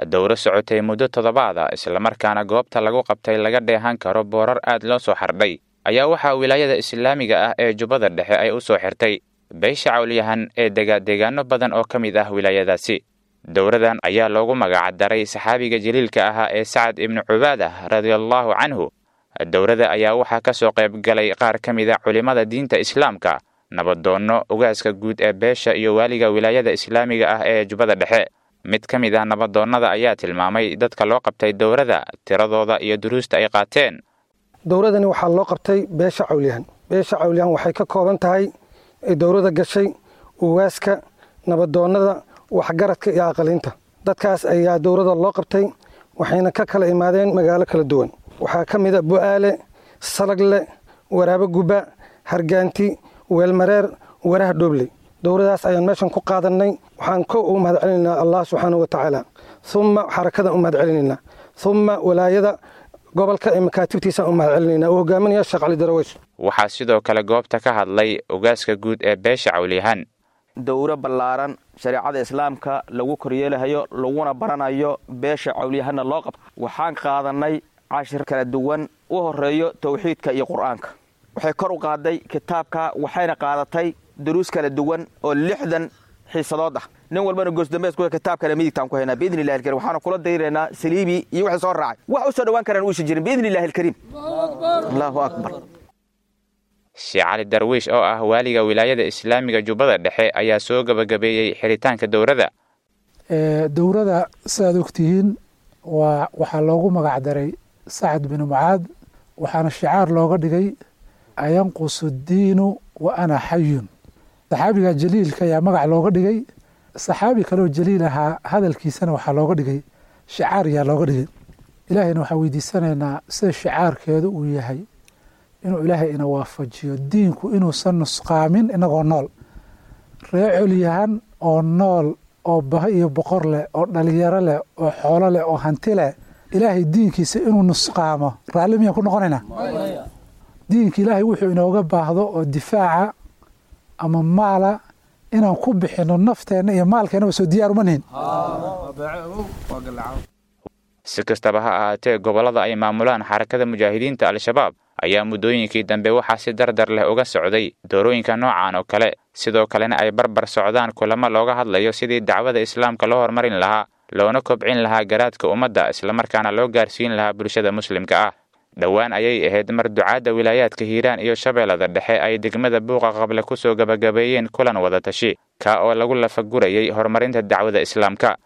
dowro socotay muddo toddobaada islamarkaana goobta lagu qabtay laga dheehan karo boorar aad loo soo xardhay ayaa waxaa wilaayada islaamiga ah ee jubbada dhexe ay u soo xirtay beesha cawlyahan ee dega deegaano badan oo ka mid ah wilaayadaasi dowradan ayaa loogu magacdaray saxaabiga jaliilka ahaa ee sacad ibnu cubaadah radiallaahu canhu dowrada ayaa waxaa ka soo qayb galay qaar ka mid a culimmada diinta islaamka nabadoonno ugaaska guud ee beesha iyo waaliga wilaayada islaamiga ah ee jubbada dhexe mid ka mid ah nabadoonnada ayaa tilmaamay dadka loo qabtay dowrada tiradooda iyo duruusta ay qaateen dowradani waxaa loo qabtay beesha cawlyahan beesha cawlyahan waxay ka kooban tahay dowrada gashay ugaaska nabadoonnada waxgaradka iyo aqalinta dadkaas ayaa dowrada loo qabtay waxayna ka kala imaadeen magaalo kala duwan waxaa ka mid a bu'aale salagle waraabo guba hargaanti weelmareer waraha dhoobley dowradaas ayaan meeshan ku qaadannay waxaan ko ugu mahad celinaynaa allah subxaanahu wa tacaala umma xarakadan u mahad celinaynaa umma walaayada gobolka ee makaatibtiisaan u mahad celinaynaa uu hogaaminaya sheekh cali daraweys waxaa sidoo kale goobta ka hadlay ugaaska guud ee beesha cawlyahan dowro ballaaran shareecada islaamka lagu koryeelahayo laguna baranayo beesha cawlyahanna loo qabto waxaan qaadannay cashir kala duwan u horeeyo towxiidka iyo qur'aanka waxay kor u qaaday kitaabka waxayna qaadatay duruus kala duwan oo lixdan xiisadood ah nin walbana goosdambees kitaabkana midigtaan ku haynaa biidni illahi alkarim waxaanu kula dayraynaa saliibi iyo wixii soo raacay wax u soo dhowaan karaan uusan jirin biidni illahi alkariim allahu akbar sheekh cali darwiish oo ah waaliga wilaayada islaamiga jubbada dhexe ayaa soo gebagabeeyey xiritaanka dowrada dowrada sidaad ogtihiin waa waxaa loogu magacdaray sacad binu mucaad waxaana shicaar looga dhigay ayanqusu diinu wa ana xayun saxaabiga jaliilka ayaa magac looga dhigay saxaabi kaleoo jaliil ahaa hadalkiisana waxaa looga dhigay shicaar ayaa looga dhigay ilaahayna waxaan weydiisanaynaa sida shicaarkeedu uu yahay inuu ilaahay ina waafajiyo diinku inuusan nusqaamin inagoo nool ree colyahan oo nool oo baho iyo boqor leh oo dhalinyaro leh oo xoolo leh oo hanti leh ilaahay diinkiisa inuu nusqaamo raalli miyaan ku noqonaynaa diinka ilaahay wuxuu inooga baahdo oo difaaca ama maala inaan ku bixinno nafteenna iyo maalkeennaba soo diyaar uma nihin si kastaba ha ahaatee gobollada ay maamulaan xarakada mujaahidiinta al-shabaab ayaa muddooyinkii dambe waxaa si dardar leh uga socday doorooyinka noocan oo kale sidoo kalena ay barbar socdaan kulamo looga hadlayo sidii dacwada islaamka loo horumarin lahaa loona kobcin lahaa garaadka ummadda islamarkaana loo gaarsiin lahaa bulshada muslimka ah dhowaan ayay ahayd mar ducaadda wilaayaadka hiiraan iyo shabeellada dhexe ay degmada buuqa qable ku soo gebagabeeyeen kulan wadatashi ka oo lagu lafagurayay horumarinta dacwada islaamka